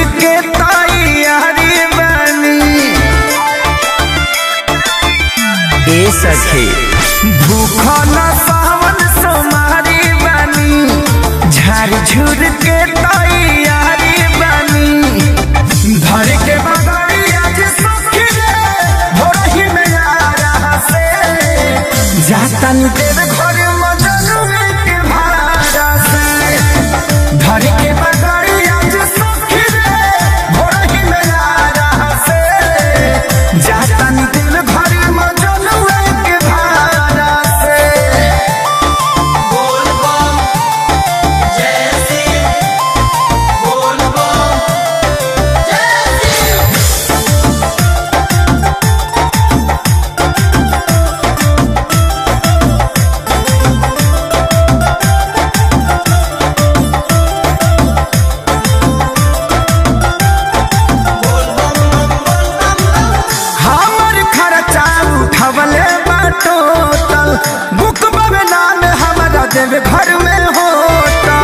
के तैयारी बनी ए सखे भूखल सावन सोमारी बनी झाड़ झूर के तैयारी बनी धर के बगड़ी आज सखी रे भोरही में आ रहा से जातन देव घर मजनू के भाड़ा से धर के बगड़ी आज सखी रे भोरही में आ रहा से जातन देव घर मजनू के भाड़ा से हमर खर्चा उठवले बाटो तल बुक बवे नाम हमरा देव घर में होता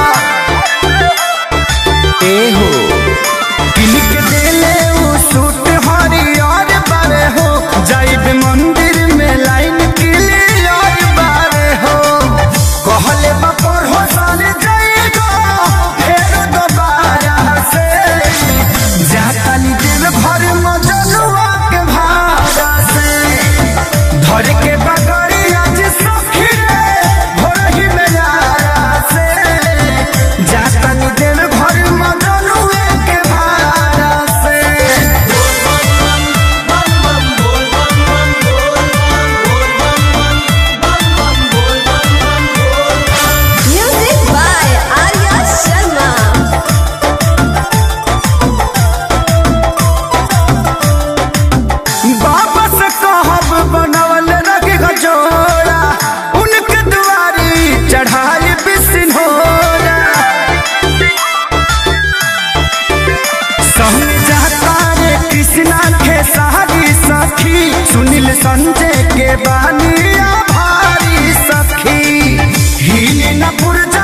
ए हो किलिक देले उ सूट हरियर बारे हो जाइब मंदिर में लाइन क्लियर बारे हो कहले बपर हो साले जाइगो फेर दोबारा से जाताली दिल भर मजनुआ के भाड़ा से धर के बगड़ी आज सखी रे भोरही में यारा से जाताली दिल भर मजनुआ के भाड़ा से Music by Arya Sharma. वापस कहब बनवल रख गजोड़ा उनके दुआरी चढ़ाई बिसिनोरा संग जाता रे कृष्णा के सारी सखी सुनील संजय के बानिया भारी सखी हिल न पुरजा